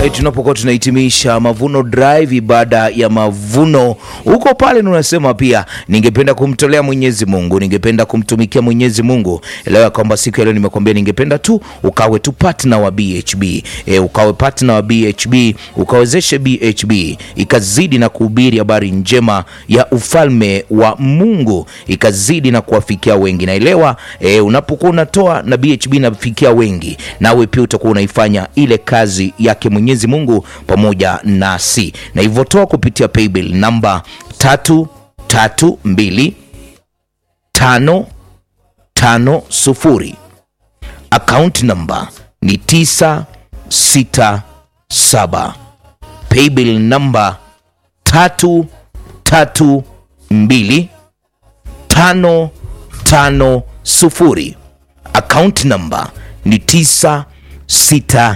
e, tunapokuwa tunahitimisha Mavuno Drive, ibada ya mavuno, huko pale unasema pia, ningependa kumtolea Mwenyezi Mungu, ningependa kumtumikia Mwenyezi Mungu. Elewa kwamba siku ya leo nimekwambia, ningependa tu ukawe tu partner wa BHB e, ukawe partner wa BHB, ukawezeshe BHB ikazidi na kuhubiri habari njema ya ufalme wa Mungu, ikazidi na kuwafikia wengi. Naelewa e, unapokuwa unatoa na BHB inafikia wengi, nawe pia utakuwa unaifanya ile kazi yake Mwenyezi Mungu pamoja nasi, na hivyo toa kupitia paybill namba tatu tatu mbili tano tano sufuri. Account namba ni tisa sita saba. Paybill namba tatu tatu mbili tano tano sufuri. Account namba ni tisa sita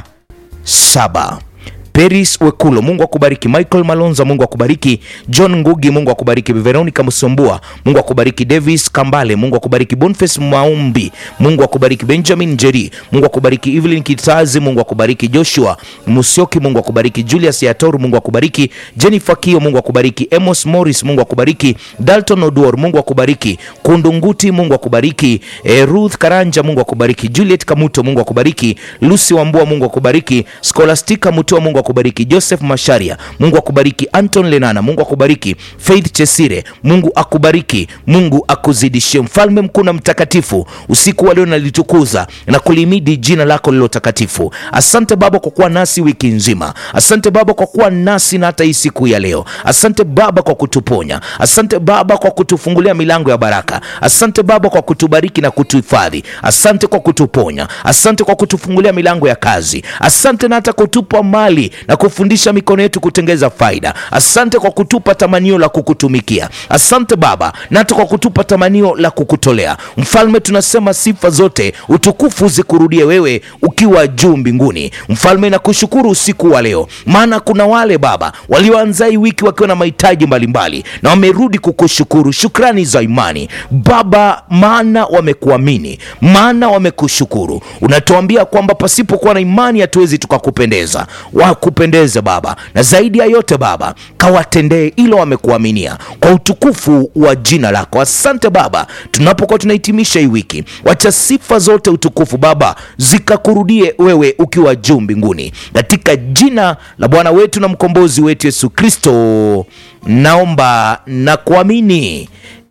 saba. Peris Wekulo, Mungu akubariki. Michael Malonza, Mungu akubariki. John Ngugi, Mungu akubariki. Veronica Musombua, Mungu akubariki. Davis Kambale, Mungu akubariki. Boniface Maumbi, Mungu akubariki. Benjamin Jeri, Mungu akubariki. Evelyn Kitazi, Mungu akubariki. Joshua Musioki, Mungu akubariki. Julius Yatoru, Mungu akubariki. Jennifer Kio, Mungu akubariki. Amos Morris, Mungu akubariki. Dalton Oduor, Mungu akubariki. Kundunguti, Mungu akubariki. E, Ruth Karanja, Mungu akubariki. Juliet Kamuto, Mungu akubariki. Lucy Wambua, Mungu akubariki. Scholastica Mutua, Mungu akubariki. Joseph Masharia, Mungu akubariki. Anton Lenana, Mungu akubariki. Faith Chesire, Mungu akubariki. Mungu akuzidishie. Mfalme mkuu na mtakatifu, usiku wa leo nalitukuza na kulimidi jina lako lilo takatifu. Asante Baba kwa kuwa nasi wiki nzima. Asante Baba kwa kuwa nasi na hata hii siku ya leo. Asante Baba kwa kutuponya. Asante Baba kwa kutufungulia milango ya baraka. Asante Baba kwa kutubariki na kutuhifadhi. Asante kwa kutuponya. Asante kwa kutufungulia milango ya kazi. Asante na hata kutupa mali na kufundisha mikono yetu kutengeza faida. Asante kwa kutupa tamanio la kukutumikia. Asante Baba na hata kwa kutupa tamanio la kukutolea. Mfalme, tunasema sifa zote, utukufu zikurudie wewe ukiwa juu mbinguni. Mfalme, nakushukuru usiku wa leo, maana kuna wale Baba walioanza hii wiki wakiwa na mahitaji mbalimbali na wamerudi kukushukuru. Shukrani za imani Baba, maana wamekuamini, maana wamekushukuru. Unatuambia kwamba pasipokuwa na imani hatuwezi tukakupendeza wakupendeze Baba, na zaidi ya yote Baba, kawatendee ilo wamekuaminia kwa utukufu wa jina lako. Asante Baba, tunapokuwa tunahitimisha hii wiki, wacha sifa zote utukufu Baba zikakurudie wewe ukiwa juu mbinguni, katika jina la Bwana wetu na mkombozi wetu Yesu Kristo naomba na kuamini.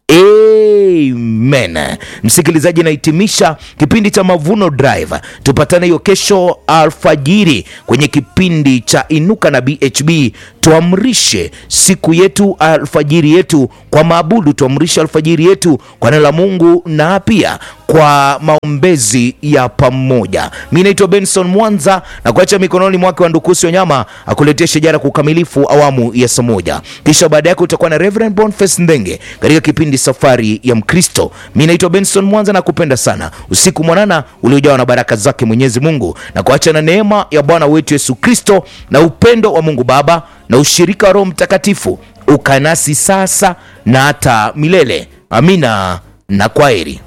Amen. Msikilizaji, nahitimisha kipindi cha Mavuno Drive. Tupatane hiyo kesho alfajiri kwenye kipindi cha Inuka na BHB. Tuamrishe siku yetu, alfajiri yetu kwa maabudu, tuamrishe alfajiri yetu kwa neno la Mungu na pia kwa maombezi ya pamoja. Mi naitwa Benson Mwanza na kuacha mikononi mwake wa Ndukusi Wanyama akuletea shajara kwa ukamilifu awamu ya saa moja, kisha baada yake utakuwa na Reverend Boniface Ndenge katika kipindi Safari ya Mkristo. Mi naitwa Benson Mwanza na kupenda sana, usiku mwanana uliojawa na baraka zake Mwenyezi Mungu, na kuacha na neema ya Bwana wetu Yesu Kristo na upendo wa Mungu Baba na ushirika wa Roho Mtakatifu ukanasi sasa na hata milele. Amina na kwaheri.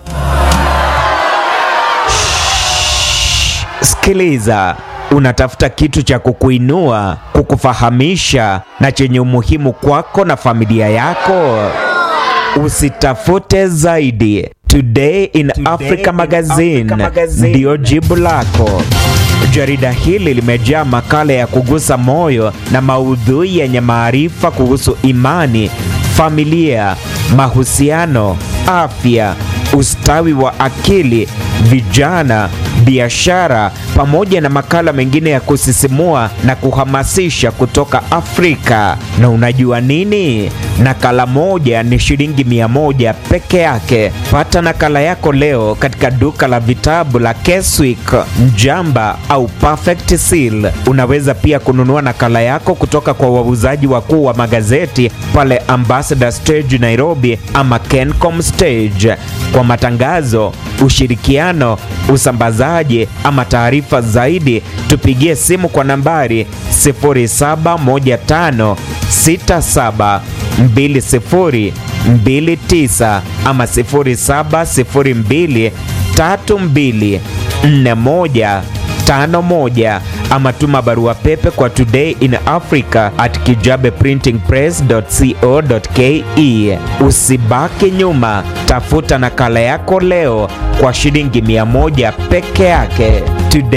Sikiliza, unatafuta kitu cha kukuinua, kukufahamisha na chenye umuhimu kwako na familia yako? Usitafute zaidi. Today in Africa Magazine ndiyo jibu lako. Jarida hili limejaa makala ya kugusa moyo na maudhui yenye maarifa kuhusu imani, familia, mahusiano, afya, ustawi wa akili, vijana, biashara pamoja na makala mengine ya kusisimua na kuhamasisha kutoka Afrika. Na unajua nini? Nakala moja ni shilingi mia moja peke yake. Pata nakala yako leo katika duka la vitabu la Keswick, Mjamba au Perfect Seal. Unaweza pia kununua nakala yako kutoka kwa wauzaji wakuu wa magazeti pale Ambassador Stage Nairobi ama Kencom Stage. Kwa matangazo, ushirikiano, usambazaji ama taarifa zaidi, tupigie simu kwa nambari 0715672029 ama 07023241 51 ama tuma barua pepe kwa today in africa at kijabeprintingpress.co.ke. Usibaki nyuma, tafuta nakala yako leo kwa shilingi 100 peke yake. Today